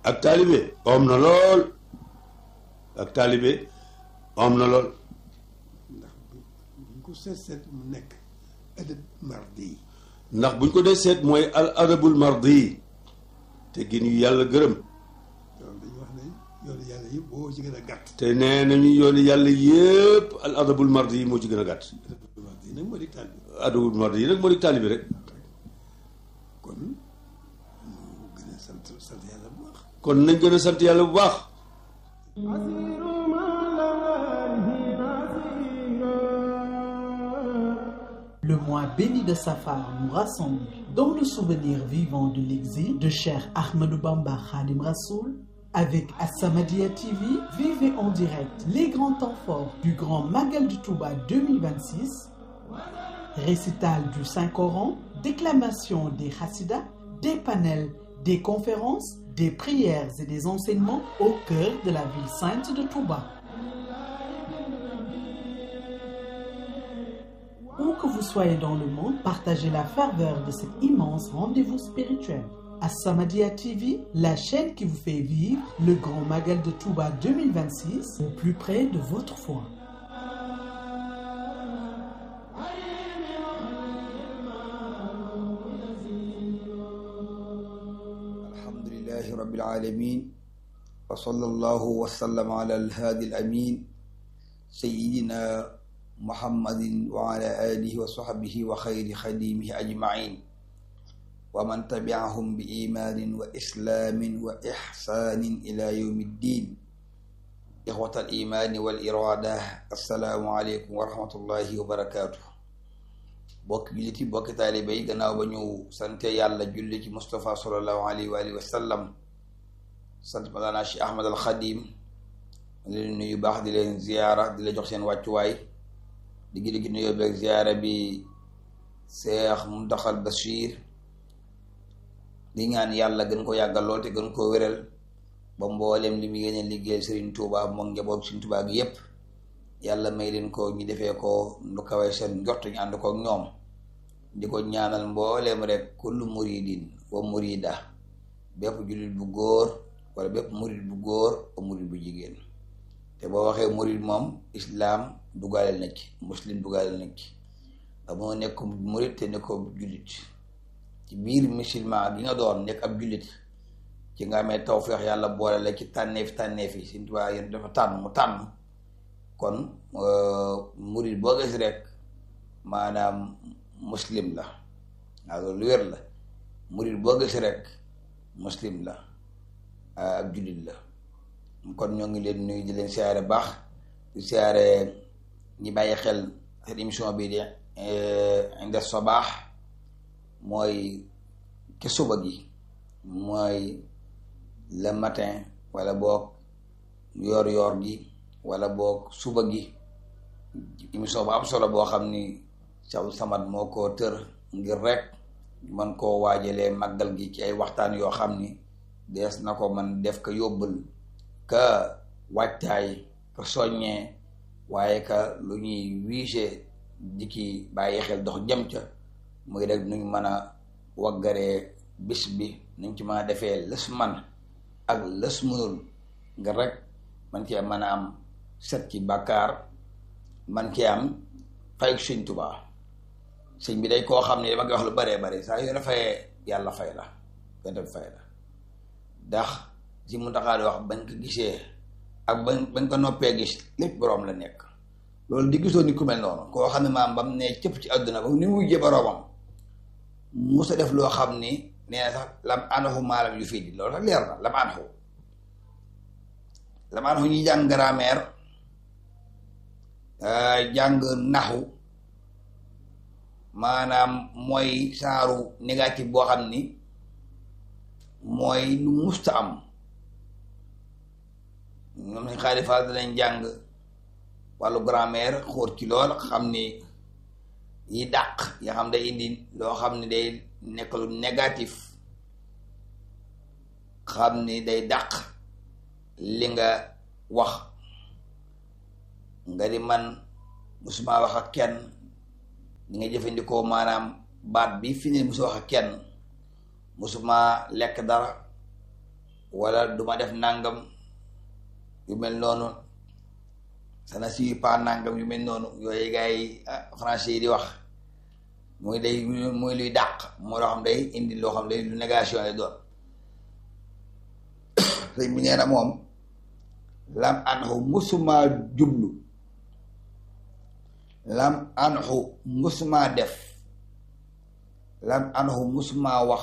ak taalibe om na lool ak taalibe om na lool ndax buñ ko seet seet mu nekk adab mardi ndax buñ ko dee seet mooy al adabul mardi te gin yu yàlla gërëm loolu dañuy wax ne yoonu yàlla yëpp boo ci gën a gàtt te nee nañu yoonu yàlla yépp al adabul mardi moo ci gën a gàtt adabul mardi nag moo di taal bi adabul mardi yi nag moo di taalibe rek kon mu gën a sant sant yàlla bu baax kon nañ gën a sant yàlla bu baax Le mois béni de Safar nous rassemble dans le souvenir vivant de l'exil de Cheikh Ahmadou Bamba Khadim Rassoul. Avec Assamadia TV, vivez en direct les grands temps forts du Grand Magal du Touba 2026, récital du Saint-Coran, déclamation des Hassidas, des panels, des conférences, des prières et des enseignements au cœur de la ville sainte de Touba. Où que vous soyez dans le monde, partagez la ferveur de cet immense rendez-vous spirituel. As-Samadiyya TV, la chaîne qui vous fait vivre le grand magal de Touba 2026 au plus près de votre foi. alhamdulilahi rabbil alamin wa sallallahu wa sallam ala alhaadi alamin sayidina muhammadin wa ala alihi wa sahbihi wa xayri xadimihi ajmain wa man tabiahum bi imaanin wa islaamin wa ixsaanin ila yawmi ddin ixwata al imaani wal iraada assalaamu aleykum wa rahmatullahi wa barakaatu bokk julliti bokki taalibe yi gannaaw ba ñu sante yàlla julli ci Mustafa sallallahu alayhi wa alihi wa sallam sant Mawlana Cheikh Ahmad al Xadim di leen nuyu baax di leen ziyaara di la jox seen wàccuwaay di gi gi nuyoo beeg ziyaara bi Cheikh Muntaxal Bachir di ñaan yàlla gën ko yàggal lool te gën koo wéral ba mboolem li mu yéene liggéeyal Serigne Touba moom njaboot Serigne Touba gi yépp yàlla may leen ko ñu defee ko nu kawee seen njort ñu ànd ko ak ñoom di ko ñaanal mbooleem rek kullu muridin wa murida bépp jullit bu góor wala bépp murid bu góor wa murid bu jigéen te boo waxee murid moom islaam dugaleel na ci muslim dugaleel na ci amoo nekk murid te ne ko jullit ci biir musulman gi nga doon nekk ab jullit ci nga amee tawfeex yàlla boole la ci tànneef tànneef yi Sëñ Tuubaa yéen dafa tànn mu tànn kon murid boo gis rek maanaam muslim la waaw loolu wér la murid boo gis rek muslim la ab jullit la kon ñoo ngi leen nuyu di leen siyaare baax di siyaare ñi bàyyi xel seen émission bi di Inda Sabaax mooy ke suba gi mooy le matin wala boog yoor yoor gi wala boog suba gi émission bu am solo boo xam ni Cheikh Samad moo ko tër ngir rek man koo waajalee màggal gi ci ay waxtaan yoo xam ni dees na ko man def ko yóbbal ka waajtaay ka soññee waaye ka lu ñuy wiise di ki bàyyi xel dox jëm ca muy rek nuñ mën a waggaree bis bi nuñ ci mën a defee lës man ak lës mënul ngir rek man cee mën a am set ci bàkkaar man cee am fay sëñ Tuubaa sëñ bi day koo xam ne dama koy wax lu baree bare saa yoo fayee yàlla fay la yonte bi fay la ndax si mu taxaa di wax bañ ko gisee ak bañ bañ ko noppee gis lépp boroom la nekk loolu di gisoo ni ku mel noonu koo xam ne maam bam ne cëpp ci àdduna ba ni muy jë boroomam musa def loo xam ni nee na sax lam anaxu maalam yu fii di loolu sax leer na lam anaxu lam anaxu ñuy jàng grammaire jàng naxu maanaam mooy saaru négatif boo xam ni mooy lu musta am ñoom nañ xaalifaal danañ jàng wàllu grammaire xóot ci lool xam ni yi dàq ya xam day indi loo xam ni day nekk lu négatif xam ni day dàq li nga wax nga di man musuma wax ak kenn ni nga jëfandikoo maanaam baat bi fi ne musu wax ak kenn musuma lekk dara wala duma def nangam yu mel noonu sana si pas nangam yu mel noonu yooyu gars yi français yi di wax muy day muy luy dàq moo loo xam day indi loo xam day lu négation lay doon sëñ bi nee na moom lam anxu musumaa jublu lam anxu musumaa def lam anxu musumaa wax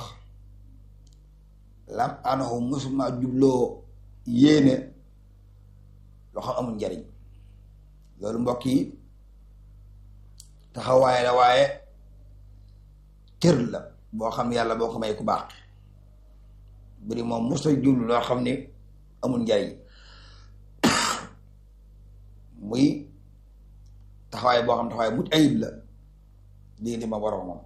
lam anxu musumaa jubloo yéene loo xam amul njariñ loolu mbokk yi taxawaay la waaye cër la boo xam yàlla boo ko may ku baax buri moom musa jublu loo xam ni amul njariñ muy taxawaay boo xam taxawaay mucc ayib la diggante ma boromam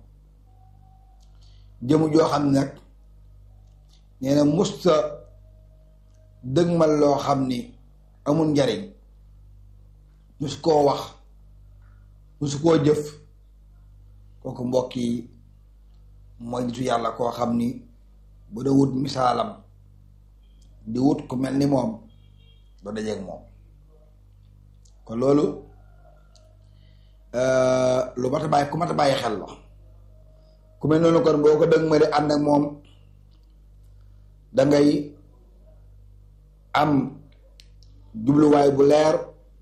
jëmu joo xam ne nag nee na musta dëgmal loo xam ni amul njariñ musu koo wax musu koo jëf kooku mbokk yi mooy nitu yàlla koo xam ni bu da wut misaalam di wut ku mel ni moom doo dajeeg moom kon loolu lu mat a bàyyi ku mat a bàyyi xel la ku mel noonu kon boo ko dëgg ma di ànd ak moom dangay am jubluwaay bu leer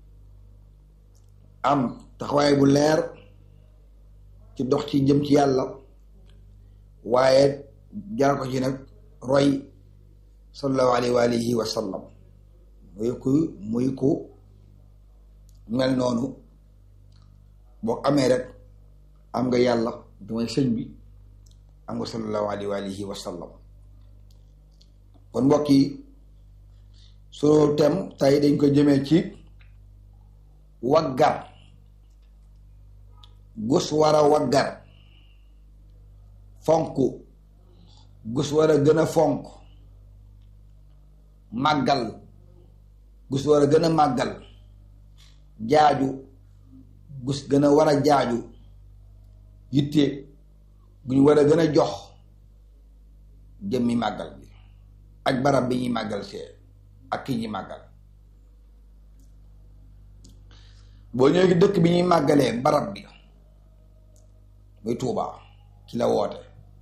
am taxawaay bu leer ci dox ci jëm ci yàlla waaye jaar ko ci nag roy sallallahu alayhi wa alihi wa sallam muy ku muy ku mel noonu boo amee rek am nga yàlla du may sëñ bi am nga sallallahu alayhi wa alihi wa sallam kon mbokk yi sunu tem tey dañ ko jëmee ci waggar gus war a waggar fonk gus war a gën a fonk màggal gus war a gën a màggal jaaju gus gën a war a jaaju yitte guñ war a gën a jox jëmmi màggal bi ak barab bi ñuy màggal see ak ki ñuy màggal boo ñëwee dëkk bi ñuy màggalee barab bi muy Tuubaa ci la woote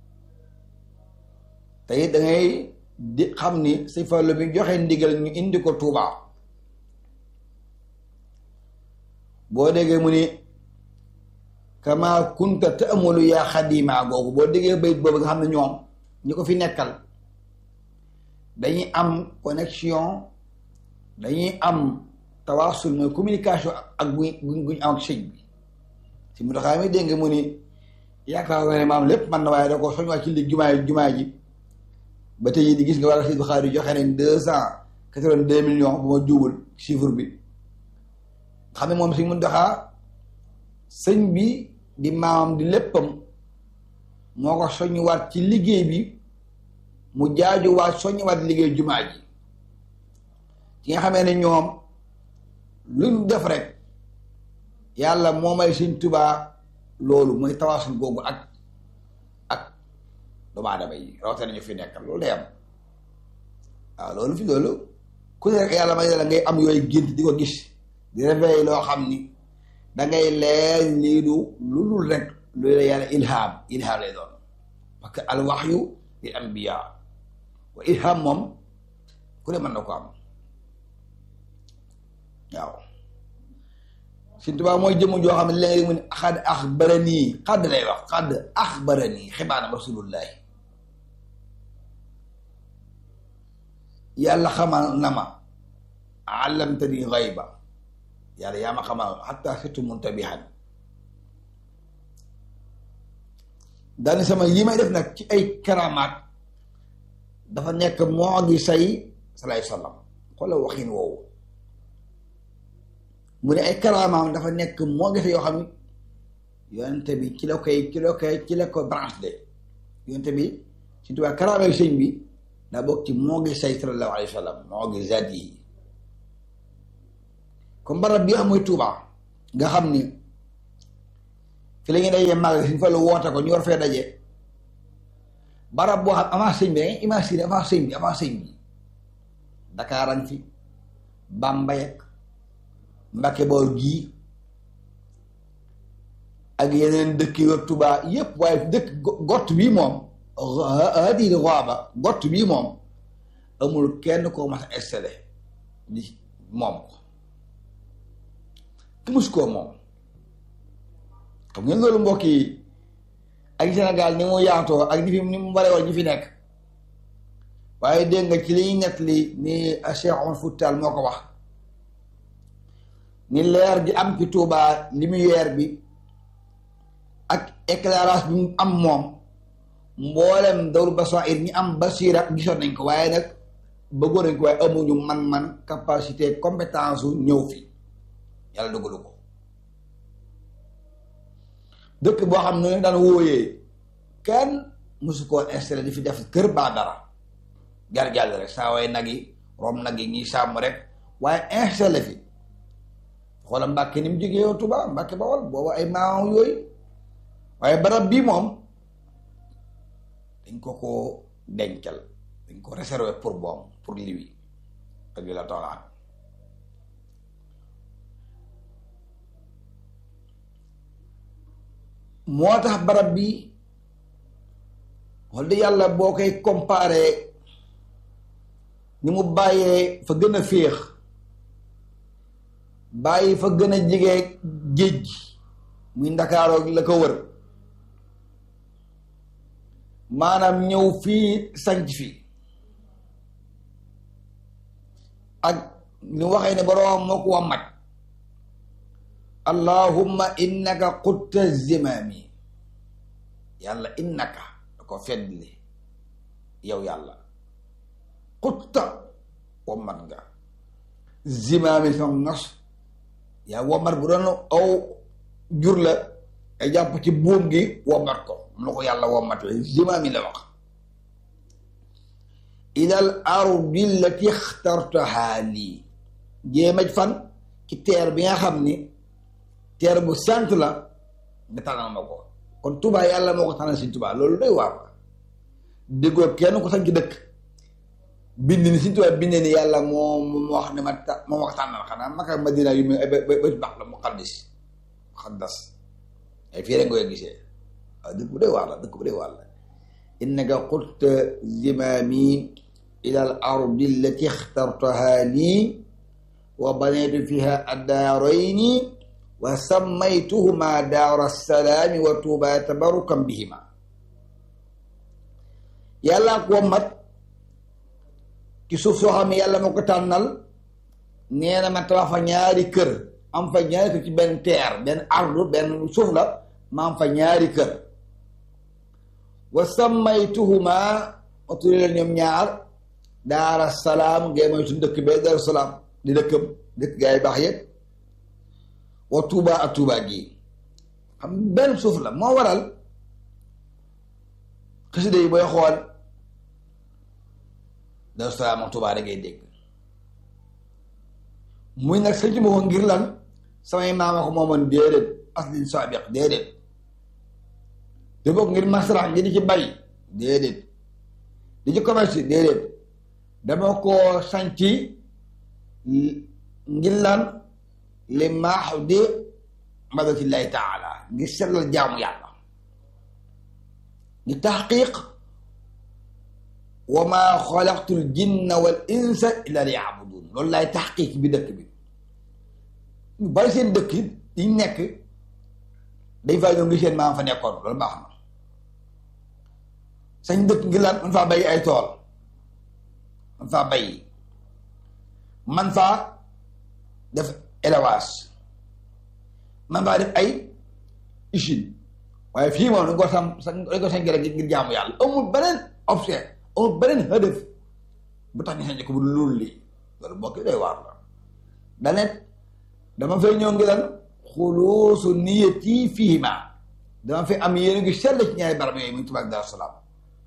te it da ngay di xam ni si fallu bi joxe ndigal ñu indi ko Tuubaa boo déggee mu ni kama kunta te amulu yaa xadima googu boo déggee bayit boobu nga xam ne ñoom ñi ko fi nekkal dañuy am connexion dañuy am tawaasul mooy communication ak bu guñ am ak sëñ bi si mu taxaa mi dégg mu ni yaakaar nga ne maam lépp man na waaye da ko soñ waa ci li jumaa jumaa ji ba tey di gis nga war a si Buxaari joxe nañ deux cent quatre-vingt-deux millions bu ma juubul chiffre bi xam ne moom si mun taxaa sëñ bi di maamam di léppam moo ko soññuwaat ci liggéey bi mu jaajuwaat soññuwaat liggéey jumaa ji ci nga xamee ne ñoom luñ def rek yàlla moo may sëñ Tubaa loolu mooy tawaasul googu ak ak doomu aadama yi rawatina ñu fi nekkal loolu day am waaw loolu fi loolu ku ne rek yàlla may la ngay am yooyu gént di ko gis di réveil loo xam ni dangay leer lii du lu dul rek lu la yàlla ilham ilham lay doon parce que al waxyu lil anbiya wa ilham moom ku ne mën na ko am waaw Sëñ Tuubaa mooy jëmm joo xam ne léegi mu ne xadd axbarani xadd lay wax xadd axbarani xibaanam rasulullahi yàlla xamal na ma allamtani xayba yàlla yaa ma xamal xatta surtout muntabihan daani sama yi may def nag ci ay karamaat dafa nekk moo gi say salaay sallam xoolal waxin woowu mu ne ay karamaam dafa nekk moo gi say yoo xam ne yonente bi ci la koy ci la koy ci la ko branche de yonente bi si tubaab karaamay sëñ bi daa bokk ci moo gi say sallallahu alayhi wa sallam moo gi zaat yi comme barab bi xam mooy Tuubaa nga xam ni fi la ñuy dajee màgg suñ fa la woote ko ñu war fee daje barab boo xam avant sëñ bi dangay imaginer avant sëñ bi avant sëñ bi Dakar a ngi fi Bambey ak Mbacke Bawol gii ak yeneen dëkk yu Tuubaa yépp waaye dëkk gott bii moom hadi roaba gott bii moom amul kenn koo mas a installé di moom ko ki mus koo moom xam ngeen loolu mbokk yi ak Sénégal ni mu yaatoo ak ni fi ni mu bare woon ñi fi nekk waaye dégg nga ci li ñuy nett li ni Cheikh Omar Foutal moo ko wax ni leer gi am ci Touba lumière bi ak éclairage bi mu am moom mboolem dawru basair ñi am basira gisoon nañ ko waaye nag bëggoon nañ ko waaye amuñu man-man capacité compétence su ñëw fi yàlla dogalu ko dëkk boo xam ne daan wóoyee kenn mosu koo installé di fi def kër baa dara jar jàll rek saa way nag yi rom nag yi ñuy sàmm rek waaye installé fi xoola Mbàkke ni mu jógee yow Tuba Mbàkke Bawol boobu ay maam yooyu waaye barab bii moom dañ ko ko dencal dañ ko réservé pour boom pour liwi ak la toolaan moo tax barab bi wax dëgg yàlla boo koy comparé ni mu bàyyee fa gën a féex bàyyi fa gën a jege géej gi muy ndakaaroo la ko wër maanaam ñëw fii sanc fi ak ni waxee ne boroom moo ko wammat allahumma innaka qutta zimaami yàlla innaka da ko feddli yow yàlla qutta wammat nga zimaami sama nos yaa wammat bu doon aw jur la ay jàpp ci buum gi wammat ko mu la ko yàlla wammat la zimaami la wax ilal ardi allati ixtartaha lii jéemaj fan ci teer bi nga xam ni teer bu sant la nga tànnal ma ko kon Tuubaa yàlla moo ko tànnal si Tuubaa loolu doy waar la déggoo kenn ko sanc dëkk bind ni si Tuubaa bind ni yàlla moo moo wax ne ma ta moo ma ko tànnal xanaa maka Madina yu mel ba ba baax la muqaddis muqaddas ay fii rek nga koy gisee waaw dëkk bu doy waar la dëkk bu doy waar la innaka qulta zimaami ila al ardi allati ixtartaha lii wa banaytu fiha addaarayni wa sammaytuhuma daara salaami wa tuuba tabarukan bihima yàllaa ko mat ci suuf soo xam ne yàlla moo ko tànnal nee na ma tabax fa ñaari kër am fa ñaari kër ci benn teer benn ardu benn suuf la ma am fa ñaari kër wa sammaytuhuma ma tuddee leen ñoom ñaar daara salaam ngay mooy suñu dëkk bee daara salaam di dëkkam dëkk gaa yi baax yëpp wa tuuba ak tuuba gi xam benn suuf la moo waral xasida yi booy xool daara salaam ak tuuba da ngay dégg muy nag sëñ ci ma ko ngir lan samay maama ko moomoon déedéet aslin saabiq déedéet te bokk ngir masrax ngi di ci bay déedéet di ci commerce déedéet dama ko sanci ngir lan li maax di madatillahi taala ngir sellal jaamu yàlla di taxqiq wa ma xalaqtu l jinna wal insa illa li yaabudun loolu laay taxqiq bi dëkk bi ñu bari seen dëkk yi nekk dañ faa ñëw ngi seen maam fa nekkoon loolu baax na sañ dëkk ngir lan man faa bay ay tool man faa bay man faa def élevage man faa def ay usine waaye fii moom dañ ko sam dañ ko sañ rek ngir jaamu yàlla amul beneen option amul beneen hëdëf bu tax ñu sañ ko bu loolu lii loolu bokk doy waar la danet dama fay ñëw ngi lan xuluusu niyati fiihima dama fay am yéen ngi sell ci ñaari barab yooyu muy Tuubaa ak Daaru Salaam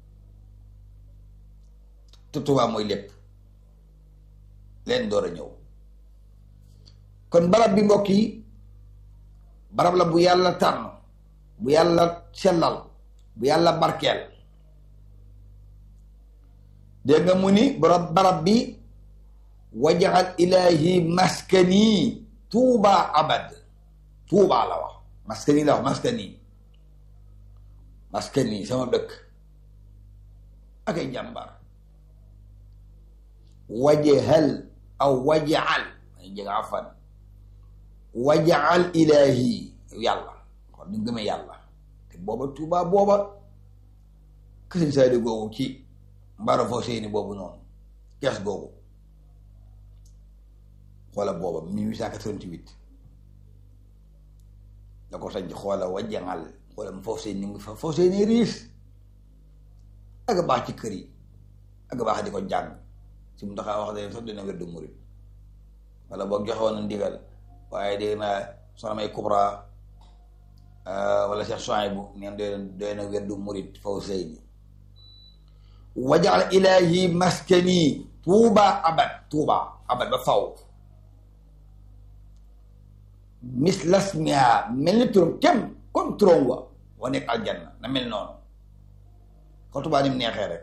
te Tuubaa mooy lépp leen door a ñëw kon barab bi mbokk yi barab la bu yàlla tànn bu yàlla sellal bu yàlla barkeel dégg nga mu ni barab barab bi wajaxal ilahi maskani tuuba abad tuuba la wax maskani la wax maskani maskani sama dëkk ak ay jàmbar wajahal aw wajaal ay jega fan wajaal ilahi yàlla kon ni gëmee yàlla te booba tuuba booba kësiñ saydi googu ci mbaro foo seeni boobu noonu kees googu xoola booba 1888 da ko sañ xoola wajangal xoola mu foofu seen ni mu fa foofu seen riis ak baax ci kër yi ak baax di ko jàng si mu taxaa wax de sax dina wér du murit wala boog joxe woon na ndigal waaye dégg naa soxna may kubra wala Cheikh Souhaïbou neen doy na doy na wér du murit foofu seen wajal ilahi maskani tuuba abad tuuba abad ba faw mislasmia mel ni turam kem comme turam wa wa nekk aljanna na mel noonu xol tubaa ni mu neexee rek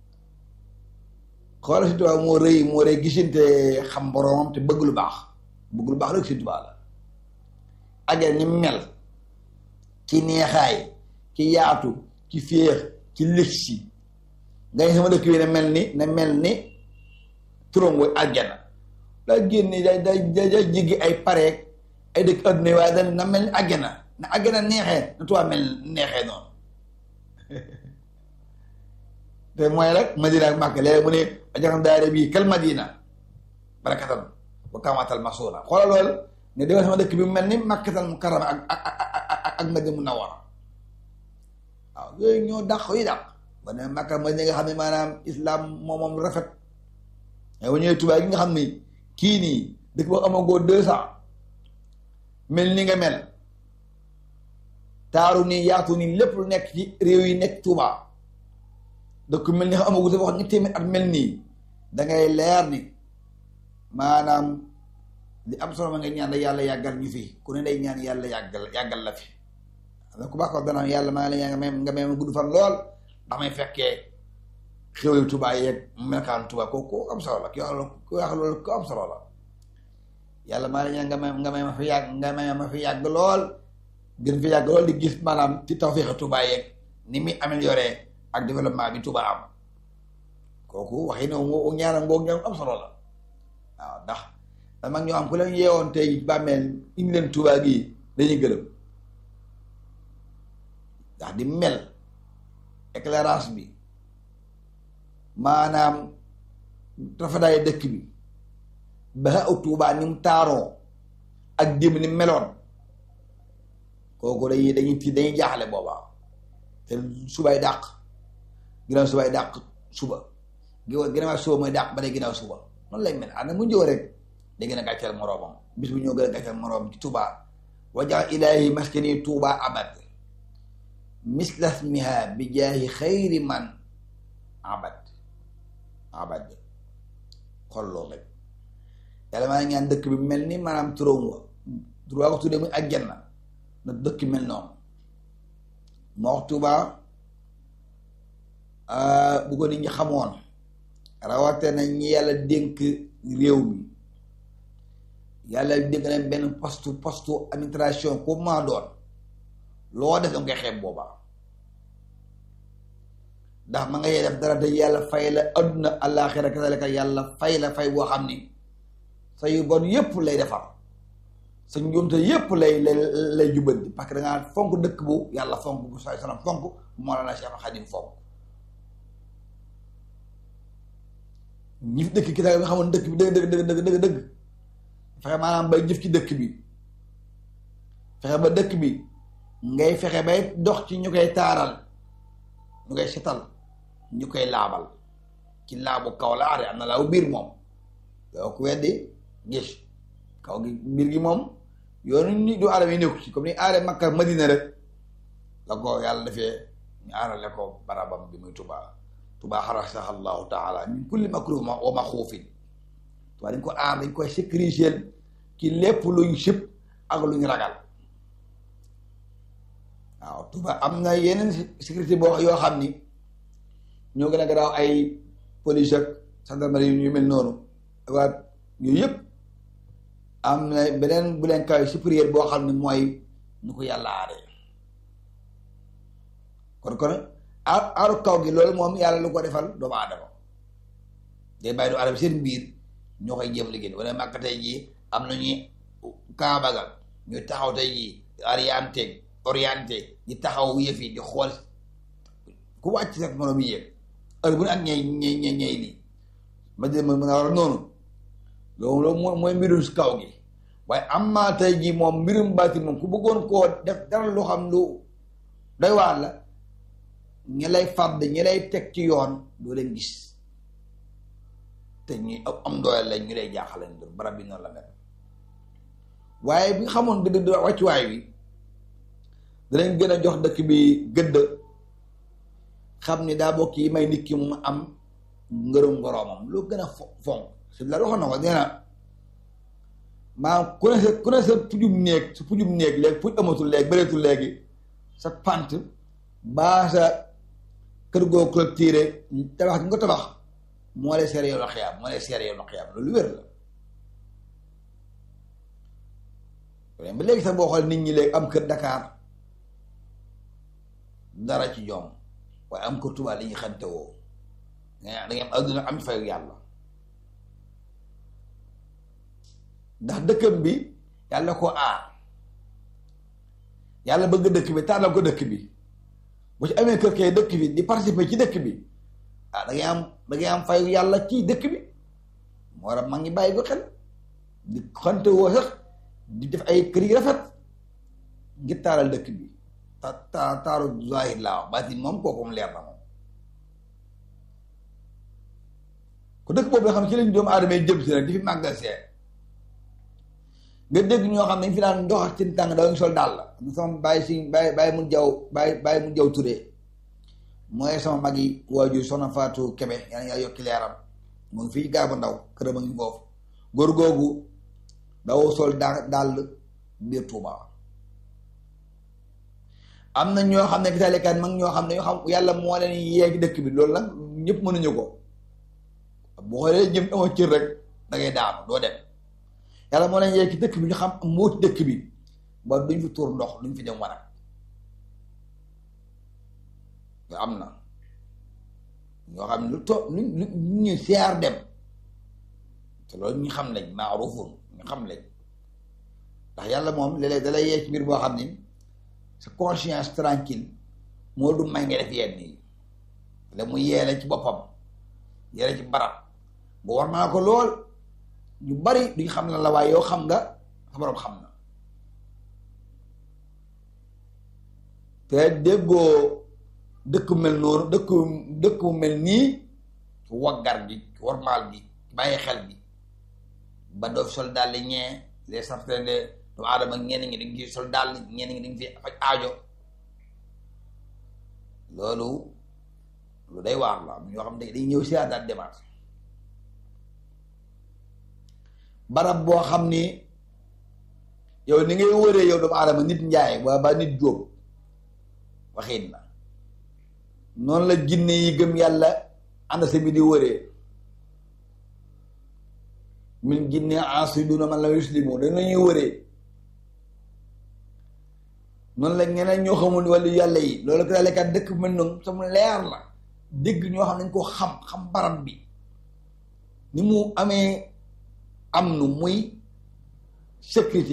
xoola si tubaa moo rëy moo rëy gisante xam boromam te bëgg lu baax bëgg lu baax rek si tubaa la aljanna ni mel ci neexaay ci yaatu ci féex ci lëgsi nga sama dëkk bi na mel ni na mel ni turam wa aljanna daa génne day day day jiggi ay pareeg ay dëkk adduna yi waaye dañ na mel ni àggana na àggana neexee na tubaab mel neexee noonu te mooy rek madina ak màkk léegi mu ne ajaxam daare bii kal madina barakatan wa kamatal masuna xoolal loolu ne demal sama dëkk bi mu mel ni màkkatal mu karama ak ak ak ak madina mu nawara waaw yooyu ñoo dàq yi dàq ba ne màkka madina nga xam ne maanaam islam moom moom rafet mais bu ñëwee tubaab gi nga xam ni kii nii dëkk boo amagoo deux cent mel ni nga mel taaru nii yaatu nii lépp lu nekk ci réew yi nekk Touba dëkk mel ni xam amagu dafa wax ñetti téeméer at mel nii dangay leer ni maanaam li am solo ma nga ñaan yàlla yàggal ñu fi ku ne day ñaan yàlla yàggal yàggal la fi am ku baax ko dana yàlla maa ngi lay ñaan nga may nga may ma gudd fan lool ndax may fekkee xéwlu Touba yeeg melokaan Touba ko ko am solo la ki wax ku wax loolu ko am solo la yàlla maa ngi lay ñaan nga may nga may ma fi yàgg nga may ma fi yàgg lool gën fi yàgg lool di gis maanaam ci tawfeex Touba yeeg ni muy amélioré ak développement bi Touba am kooku waxi ne moo ñaanam ngoog ñoom am solo la waaw ndax dama ñoo am ku leen yeewoon tey bàmmeel indi leen Touba gii dañuy gërëm ndax di mel éclairage bi maanaam rafetaay dëkk bi ba aw Touba ni mu taaroo ak démb ni meloon kooku dañuy dañuy ti dañuy jaaxle boobaa te subay dàq ginnaaw subay dàq suba ginnaaw suba mooy dàq ba day ginnaaw suba noonu lay mel ànd mu njëw rek day gën a gàcceel moroomam bis bu ñëw gën a gàcceel moroomam ci Touba wajaal ilaahi maskani Touba abad mislasmiha bi jaahi xayri man abad abad xol loolu rek yàlla maa ngi ñaan dëkk bi mel ni maanaam turam wa turam ko tuddee muy àjjana na dëkk mel noonu moo wax Tuuba bu ko nit ñi xamoon rawate na ñi yàlla dénk réew mi yàlla dénk na benn poste poste administration ko maa doon loo def danga koy xeeb boobaa ndax ma nga yee def dara te yàlla fay la adduna àllaaxira kazalika yàlla fay la fay boo xam ni sa yu bon yépp lay defar sa njuumte yépp lay lay lay jubbanti parce que da ngaa fonk dëkk bu yàlla fonk bu say sanam fonk moo la na Cheikh Xadim fonk ñi fi dëkk ki nga xamoon dëkk bi dëgg dëgg dëgg dëgg dëgg dëgg fexe maanaam bay jëf ci dëkk bi fexe ba dëkk bi ngay fexe bay dox ci ñu koy taaral ñu koy setal ñu koy laabal ci laabu kaw la are am na laabu biir moom yow ku weddi gis kaw gi biir gi moom yoonu ni du aadama yi nekku ci comme ni aare Makka Madina rek la ko yàlla defee ñu aarale ko barabam bi muy Tuubaa Tuubaa xarasaha allahu taala min kulli makruh wa maxuufin Tuubaa dañ ko aar dañ koy sécuriser ci lépp luñ sib ak luñ ragal waaw Tuubaa am na yeneen sécurité boo yoo xam ni ñoo gën a garaaw ay police ak gendarmerie yu mel noonu waa yooyu yëpp am na beneen bu leen kaw supérieur boo xam ne mooy nu ko yàlla aaree kon kon aar aaru kaw gi loolu moom yàlla lu ko defal doomu aadama day bàyyi doomu aadama seen biir ñoo koy jéem liggéey wala màkk tey jii am nañu kaabagal ñu taxaw tey jii orienté orienté di taxaw yëf yi di xool ku wàcc rek moroom yéeg heure bu ne ak ñey ñey ñey ñey lii ma dé ma mën a war a noonu loolu loolu mooy mooy mbirum si kaw gi waaye am maa tey jii moom mbirum baatin moom ku bëggoon koo def dara lu xam lu doy waar la ñi lay fàdd ñi lay teg ci yoon doo leen gis te ñu am doole lañ ñu lay jaaxal lañ doon barab bi noonu la mel waaye bi nga xamoon dëgg dëgg wàccuwaay bi danañ gën a jox dëkk bi gëdd xam ni daa bokk yi may nit ki mu am ngërëm ngoroomam loo gën a fonk si la waxoon na ko nee na maanaam ku ne sa ku ne sa pujum néeg sa pujum néeg léegi puj amatul léegi bëreetul léegi sa pant baa sa kër goo clôturé tabax nga tabax moo lay seere yow na xiyaam moo lay seere yow na xiyaam loolu wér la ba léegi sax boo xool nit ñi léegi am kër Dakar dara ci ñoom waaye am kër Tuubaa li ñuy xante woo da ngay am adduna am fayu yàlla ndax dëkkam bi yàlla ko aar yàlla bëgg dëkk bi tànnal ko dëkk bi bu ci amee kër kay dëkk bi di participer ci dëkk bi ah da ngay am da ngay am fayu yàlla ci dëkk bi moo war a mag ñi bàyyi ko xel di xante woo sax di def ay kër yi rafet ngir taaral dëkk bi ta ta taaru zahir laa wax baatin moom kooku mu leer na moom ku dëkk boobu nga xam ci lañ doomu aadama yi jëm si nag di fi màggal see nga dégg ñoo xam ne dañ fi daan dox ci tàng daw sol daal la sama bàyyi si bàyyi bàyyi mun jaw bàyyi bàyyi mun jaw turee mooy sama mag yi waajur soxna Fatou Kebe yaa ngi yokki leeram mu ngi fii gaa bu ndaw këram a ngi foofu góor googu daw sol daa dàll biir Tuuba am na ñoo xam ne gisalekat mag ñoo xam ne ñoo xam yàlla moo leen yeegi dëkk bi loolu nag ñëpp mënuñu ko bu xoolee jëm amoo cër rek da ngay daanu doo dem yàlla moo leen yeegi dëkk bi ñu xam moo ci dëkk bi ba duñ fi tuur ndox duñ fi dem wanag am na ñoo xam ne lu to lu lu ñu siyaar dem te loolu ñu xam lañ maarufun ñu xam lañ ndax yàlla moom léeg-léeg da lay yee ci mbir boo xam ni sa conscience tranquille moo du may nga def yenn yi la mu yeele ci boppam yeele ci barab bu war naa ko lool ñu bari duñ xam la la waaye yow xam nga sa borom xam na te déggoo dëkk mel noonu dëkk dëkk mu mel nii waggar gi warmaal gi bàyyi xel bi ba doo sol daal di ñee les certains de doomu aadama ñenn ñi dañ fi sol daal ñenn ñi dañ fi faj aajo loolu lu day waar la am ñoo xam ne dañ ñëw si daal demaat barab boo xam ni yow ni ngay wëree yow doomu aadama nit njaay waa ba nit jóob waxin na noonu la jinne yi gëm yàlla ànd sa bi di wëree min jinne asiduna man la yuslimu dañuy wëree noonu la ñeneen ñoo xamul wàllu yàlla yi loolu ko daalekat dëkk mel noonu sama leer la dégg ñoo xam nañ ko xam xam barab bi ni mu amee am nu muy sécurité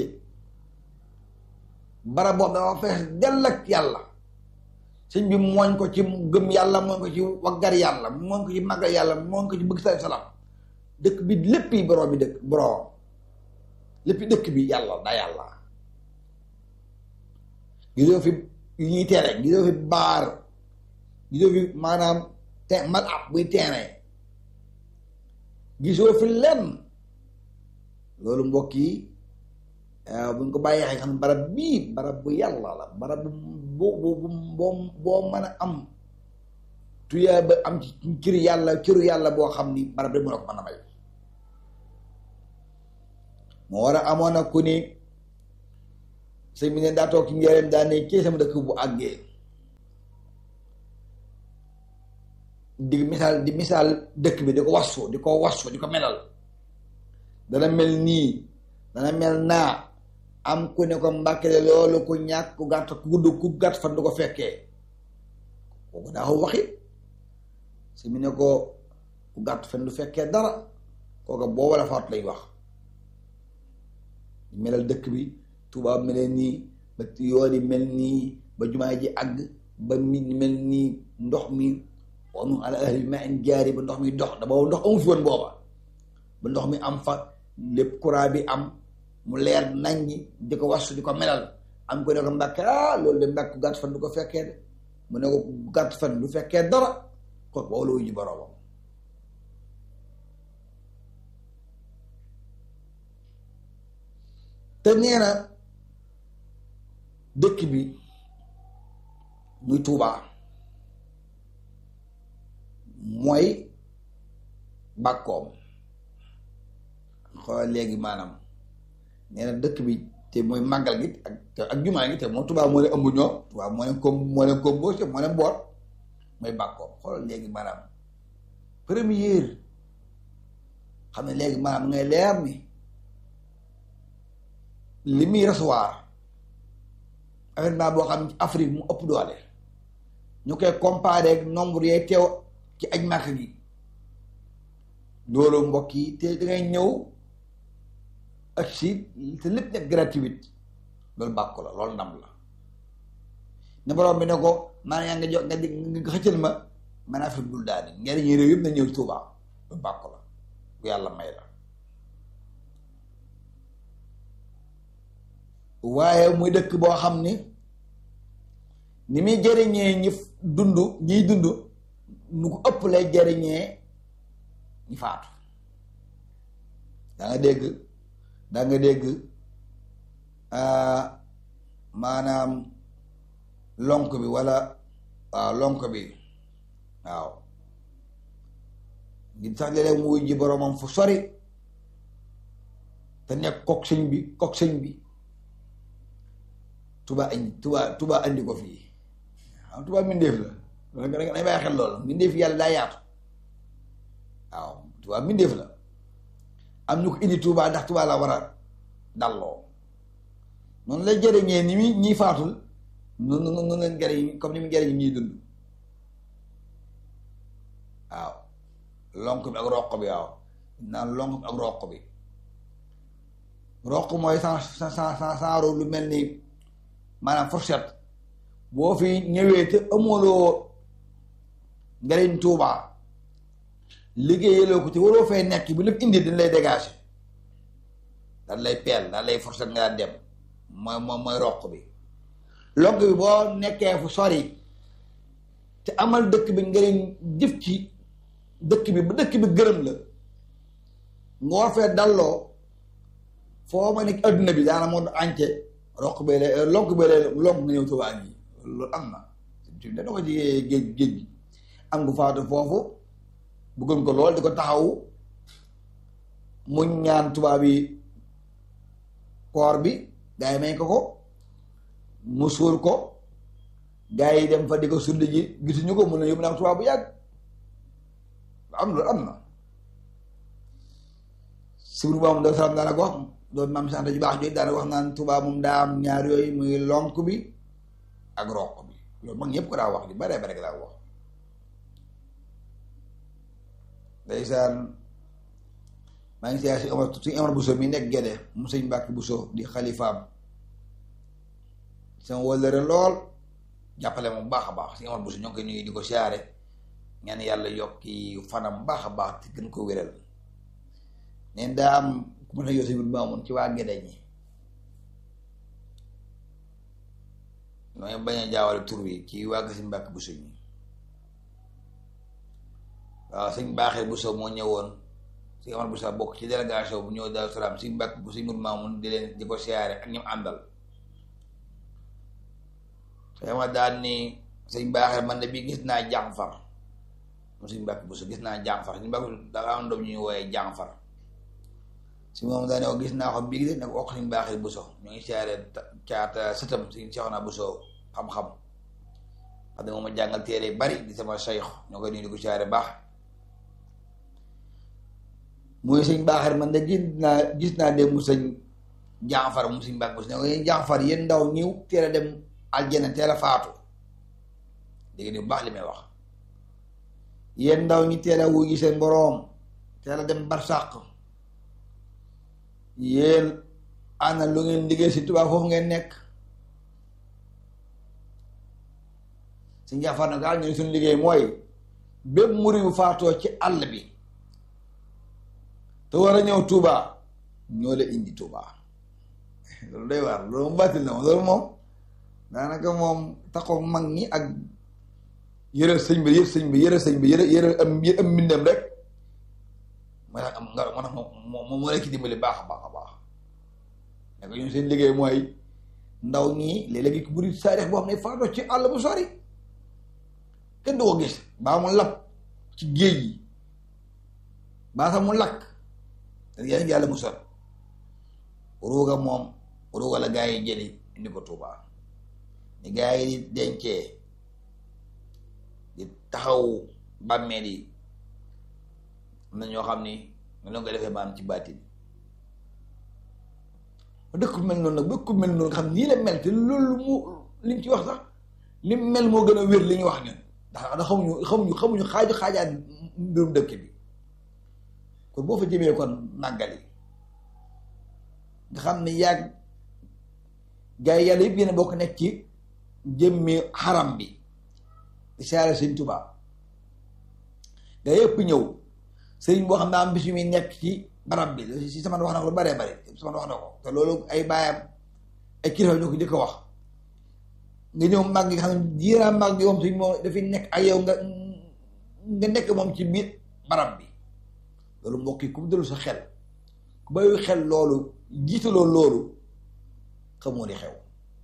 barab boobu dafa fees dell ak yàlla sëñ bi mooñ ko ci gëm yàlla mooñ ko ci waggar yàlla mooñ ko ci màggal yàlla mooñ ko ci bëgg sa salaam dëkk bi lépp yi borom bi dëkk borom lépp dëkk bi yàlla da yàlla gisoo fi yu ñuy tere gisoo fi baar gisoo fi maanaam te mal ab buy terrain gisoo fi lenn loolu mbokk yi buñ ko bàyyee xel xam barab bii barab bu yàlla la barab bu boo boo boo mën a am tuyaa ba am ci cër yàlla cëru yàlla boo xam ni barab rek mën a ko mën a may moo war a amoon na ku ni sëñ bi ne daa toog ci njëriñ daa ne kii sama dëkk bu àggee di misaal di misaal dëkk bi di ko wasu di ko wasu di ko melal dana mel nii dana mel naa am ku ne ko mbàkke de loolu ku ñàkk ku gàtt ku gudd ku gàtt fan du ko fekkee kooku daa ko waxi si mu ne ko ku gàtt fan du fekkee dara kooku booba la faatu lay wax melal dëkk bi tubaab melee nii ba yoon yi mel nii ba jumaa ji àgg ba mi mel nii ndox mi wanu ala ahli ma in jaari ba ndox mi dox da booba ndox amu fi woon booba ba ndox mi am fa lépp courant bi am mu leer nañ ñi di ko wasu di ko melal am ko ne ko mbàkke ah loolu de mbàkk gàtt fan du ko fekkee de mu ne ko gàtt fan du fekkee dara kon boobu la wuyu boroomam te nee na dëkk bi muy Tuubaa mooy bàkkoom xoolal léegi maanaam nee na dëkk bi te mooy màggal gi ak te ak jumaa gi te moom Tuubaa moo leen ëmb ñoom Tuubaa moo leen kom moo leen composé moo leen boot mooy bàkkoom xoolal léegi maanaam première xam ne léegi maanaam ngay leer ni li muy recevoir événement boo xam ne Afrique mu ëpp doole ñu koy comparé ak nombre yee teew ci aj màkk gi loolu mbokk yi te dangay ñëw ak si te lépp nekk gratuite loolu bàkku la loolu ndam la ne borom bi ne ko maanaam yaa nga jox nga di nga xëccal ma man Afrique dul daani ngeen ñi réew yëpp na ñëw Tuubaa loolu bàkku la bu yàlla may la waaye muy dëkk boo xam ni ni muy jëriñee ñi dund ñiy dund nu ko ëpp lay jëriñee ñi faatu da nga dégg da nga dégg maanaam lonk bi walla waaw lonk bi waaw ngi sax léeg-léeg mu wuy ji boroomam fu sori te nekk kook sëñ bi kook sëñ bi tuba andi tuba tuba andi ko fii xam tuba mbindeef la da nga bàyyi xel loolu mbindeef yàlla daa yaatu waaw tuba mbindeef la am ñu ko indi tuba ndax tuba la war a dalloo noonu lay jëriñee ni muy ñiy faatul noonu noonu leen jëriñ comme ni mu jëriñ ñuy dund waaw lonk bi ak roq bi waaw naan lonk bi ak roq bi roq mooy sans sans sans sans lu mel ni maanaam fourchette boo fi ñëwee te amuloo njariñ tuubaa liggéeyaloo ko te waroo fay nekk bu lépp indi dañ lay dégager dañ lay peel dañ lay fourchette nga dem mooy mooy mooy roq bi lonk bi boo nekkee fu sori te amal dëkk bi njariñ jëf ci dëkk bi ba dëkk bi gërëm la nga war fee dalloo foo ma nekk adduna bi daana moo ance roq bee lay lonk bee lay lonk nga ñëw Tuubaa gi loolu am na ci dana ko ci géej géej gi am gu faatu foofu bëggoon ko lool di ko taxawu mu ñaan tubaab yi koor bi gaa yi may ko ko mu suul ko gaa yi dem fa di ko sulli ji gisuñu ko mun na yóbbu naa tubaab bu yàgg am loolu am na sibru baa moom da salam daana ko wax doon maam sant ju baax jooju daana wax naan tubaab moom daa am ñaar yooyu muy lonk bi ak roq bi loolu mag ñëpp ko daa wax di bare bare ko daa wax ndeysaan maa ngi siyaar si Omar si Omar Bousso mi nekk Gédé mu sëñ Mbàkke Bousso di xalifaam sama wëllëre lool jàppale moom baax a baax si Omar Bousso ñoo ngi koy nuyu di ko siyaare ñaan yàlla yokki fanam baax a baax te gën ko wéral neen daa am ku mën a yoo si biir maamoon ci waa Gédé ñi nooy bañ a jaawale tur wi ci waa Gasi Mbàkke Bousso ñi waaw sëñ baaxee Bousso moo ñëwoon sëñ Omar Bousso bokk ci délégation bu ñëw Daaru Salaam sëñ Mbàkke bu sëñ Mur Maamun di leen di ko siyaare ak ñoom àndal sëñ Omar daan ni sëñ baaxee man de bi gis naa Jànfar mu sëñ Mbàkke Bousso gis naa Jànfar sëñ Mbàkke dafa am doom ñuy wooyee Jànfar si moom daa ne ko gis naa ko bii de ne ko wax sëñ baaxee Bousso ñoo ngi siyaare caata sëtam sëñ Seexuna Bousso xam-xam xam ne moom ma jàngal téere bari di sama sayx ñoo koy nuyu di ko siyaare baax mooy sëñ baaxar man de gis naa gis naa dem mu sëñ jaafar mu sëñ baax ne ko yéen jaafar yéen ndaw ñiw teel a dem aljana teel a faatu dégg ni bu baax li may wax yéen ndaw ñi teel a wuyu seen boroom teel a dem barsàq yéen ana lu ngeen liggéey si tubaab foofu ngeen nekk sëñ jaafar na gaal ñu ne suñu liggéey mooy bépp muri bu faatoo ci àll bi te war a ñëw Touba ñoo la indi Touba loolu day waar loolu moom bàttil na moom loolu moom daanaka moom taxaw mag ñi ak yëre sëñ bi yëpp sëñ bi yëre sëñ bi yëre yëre am am mbindam rek moo tax am nga moo tax moom moom moo nekk dimbali baax a baax a baax ne ko ñun seen liggéey mooy ndaw ñi léeg-léegi ki buri saarix boo xam ne faatoo ci àll bu sori kenn du ko gis baa mu lab ci géej gi baa sax mu lakk te yéen yàlla mu sot ruuga moom ruuga la gaa yi jëli indi ko Tuuba ni gaa yi di dencee di taxaw bàmmeel yi am na ñoo xam ni ñu la ko defee maam ci baatin dëkk mel noonu nag dëkk mel noonu nga xam nii la mel te loolu mu li ñu ci wax sax li mel moo gën a wér li ñu wax ñun ndax da xamuñu xamuñu xamuñu xaaju xaajaat mbirum dëkk bi kon boo fa jëmee kon màggali nga xam ne yàgg gaa yi yàlla yëpp yéen a bokk nekk ci jëmmi xaram bi di saare sëñ Tuubaa gaa yëpp ñëw sëriñ boo xam ne am bis yu muy nekk ci barab bi si sama wax na ko lu baree bare sama wax na ko te loolu ay baayam ay kilifa ñoo ko jëkk wax nga ñëw màgg nga xam ne jiiraa màgg yoom suñ moom dafay nekk ak yow nga nga nekk moom ci biir barab bi loolu mbokk yi ku mu delu sa xel ku bayu xel loolu jiitaloo loolu xamoo ni xew